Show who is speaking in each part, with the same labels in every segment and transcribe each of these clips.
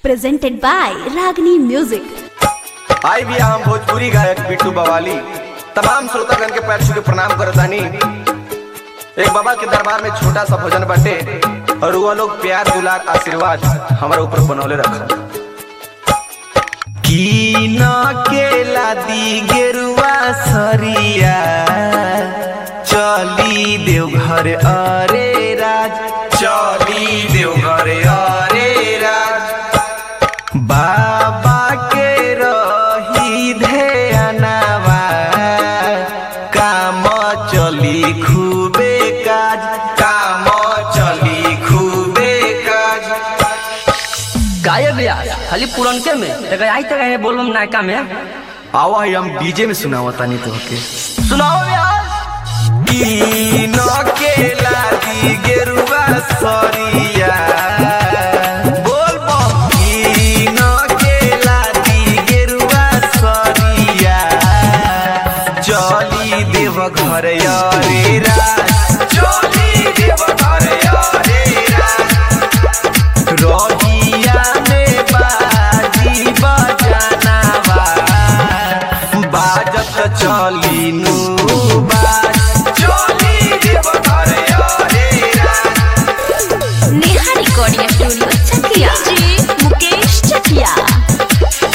Speaker 1: presented by Ragini Music.
Speaker 2: आई भी हम भोजपुरी गायक बिट्टू बवाली तमाम श्रोतागण के पैर छू के प्रणाम करतानी एक बाबा के दरबार में छोटा सा भोजन बटे और वो लोग प्यार दुलार आशीर्वाद हमारे ऊपर बनौले रखा की न केला दी गेरुआ सरिया चली देवघर अरे राज चली देवघर अरे राज बाबा के रही ध्यानवा काम चली खूबे काज काम चली खूबे काज
Speaker 3: गायब भैया खाली पुरनके में तक आई तक है बोलम नायका में
Speaker 2: आवा ही हम डीजे में सुनावा तानी तो के
Speaker 3: सुनाओ भैया
Speaker 2: की न केला दी गेरुआ सरिया बोल बम की न केला दी गेरुआ सरिया चली देव घर रे राज चली देव घर रे राज रहिया में बाजी बजानावा बाजत चली नु बाज चली देव घर रे राज
Speaker 1: Neha Recording Studio, Chakia. DJ Mukesh Chakia.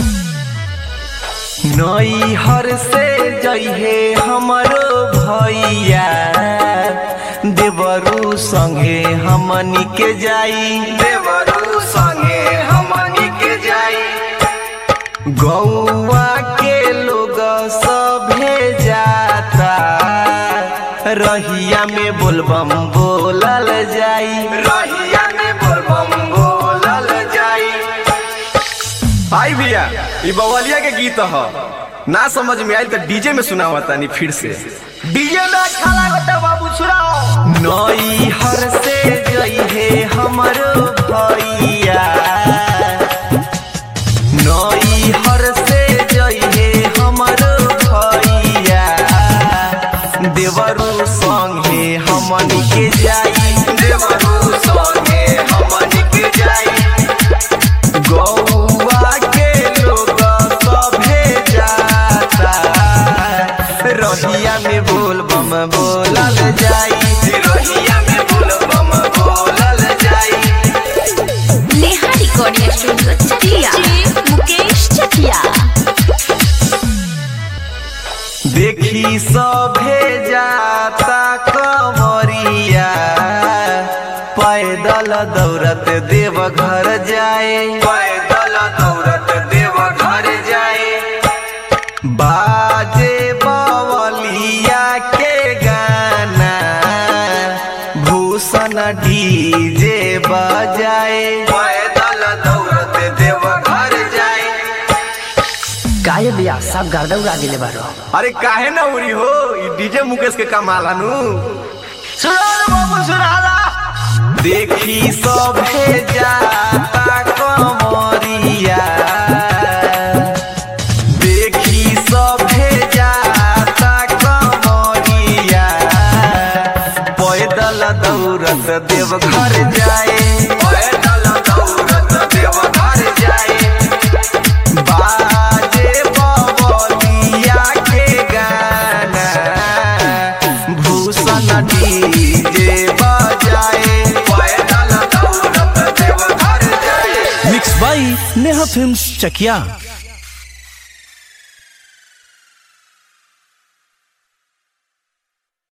Speaker 2: नई हर से जइहे हमरो भैया देवरू संगे हमनी के जाई देवरू संगे हमनी के जाई गौवा के लोग सभे जाता रहिया में बोलबम बोलल जाई रहिया में बोलबम बोलल जाई भाई भैया ये बवलिया के गीत ह ना समझ में आयल तो डीजे में सुनावा तानी फिर से डीजे में अच्छा लागता बाबू सुनाओ नई हर से जइहे हमरो भैया नई हर से जइहे हमरो भैया देवरू संगे हमनी के जाई देवरू संगे हमनी के जाई गौवा के लोग सभे जाता रहिया में बोल बम बोलल जाई रहिया में बोल बम बोलल जाई
Speaker 1: Neha Recording Studio, Chakia. DJ Mukesh Chakia.
Speaker 2: देखी सभे जाता कमरिया पैदल दौड़त देव घर जाए पैदल दौड़त देव घर जाए बाजे बवलिया के गाना भूषण डीजे बजाए पैदल दौड़त देव घर जाए
Speaker 3: गायब भैया सब गर्दा उड़ा दिले बारो
Speaker 2: अरे काहे ना उड़ी हो ई डीजे मुकेश के कमाल हनु सुना बाबू सुना देखी सभे जाता कमरिया देखी सभे जाता कमरिया पैदल दौड़त देव घर जाए पैदल दौड़त देव घर जाए बाजे बबलिया के गाना भूषण डीजे बजाए पैदल दौड़त देव घर जाए
Speaker 4: mix by Neha films Chakiya